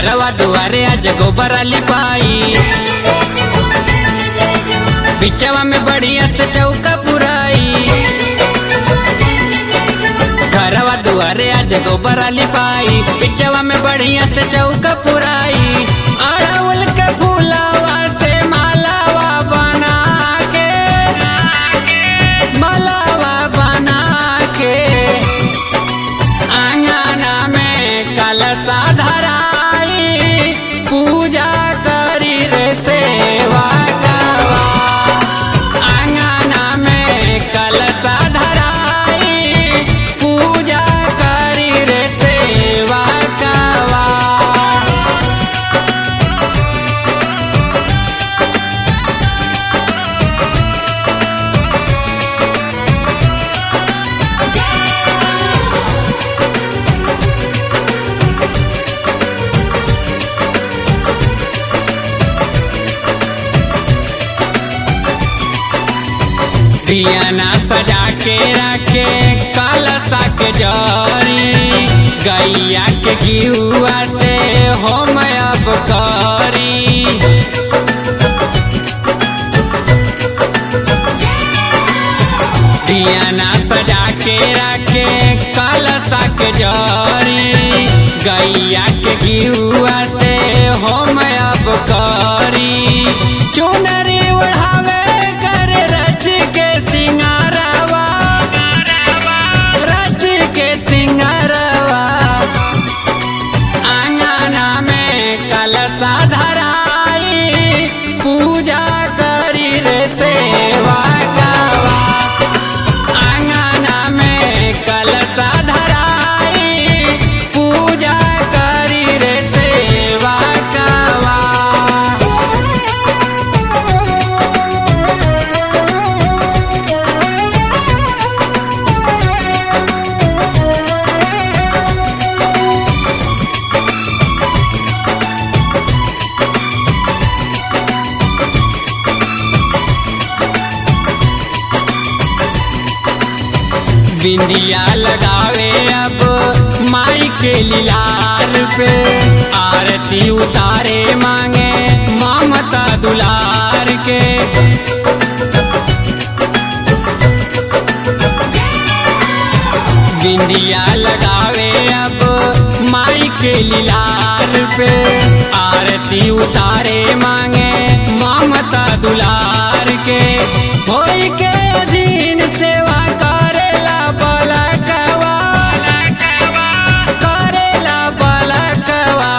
घरवा दुआरे आज गोबर लिपाई बिचवा में बढ़िया से चौका पुराई घरवा दुआरे आज गोबर लिपाई बिचवा में बढ़िया से चौका पुराई अड़उल के फूलावा से मालावा बना के मालावा बना के आंगना में कलशा धराई पूजा करी रे सेवा गवा आंगना में कलशा धराई पूजा करी रे सेवा गवा दियाना सजा के रखे कलशा के जरी गैया के गिहुआ से हम अब करी दियाना सजा के रखे कलशा के जरी गैया के गिहुआ से हम अब करी चुनरी उड़ावे कर रच के सिंगारवा रच के सिंगारवा आंगना में कलशा धराई पूजा करी रे सेवा गवा आंगना में कलशा धराई पूजा करी रे सेवा गवा बिंदिया लगावे अब माई के लिलार पे आरती उतारे मांगे ममता दुलार के बिंदिया लगावे अब माई के लिलार पे आरती उतारे मांगे ममता दुलार के होई के अधीन सेवा करेला बलकवा करेला बलकवा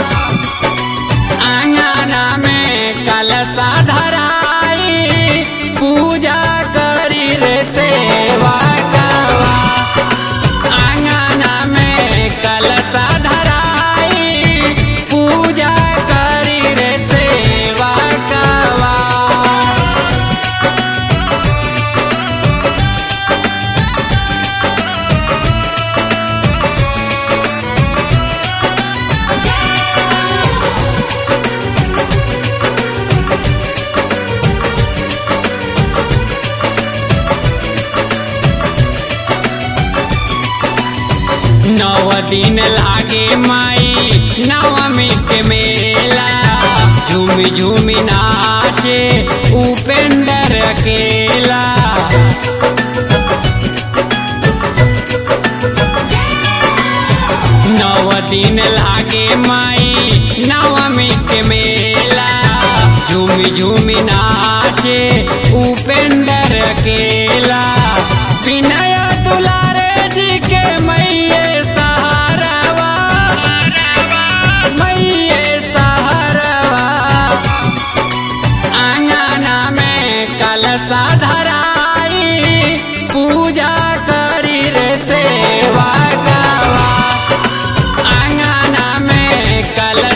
आंगना में कलशा धराई पूजा करी रे सेवा गवा आंगना में कलशा धराई पूजा करी रे सेवा गवा नव दिन लागे माई नवमी के मेला झूमी झूमी नाचे उपेंद्र अकेला नव दिन लागे माई नवमी के मेला झूमी झूमी नाचे उपेंद्र अकेला विनय दुलारे जी के मैये सहारवा मैये सहारवा आंगना में कलशा धराई पूजा करी रे सेवा गवा आंगना में कल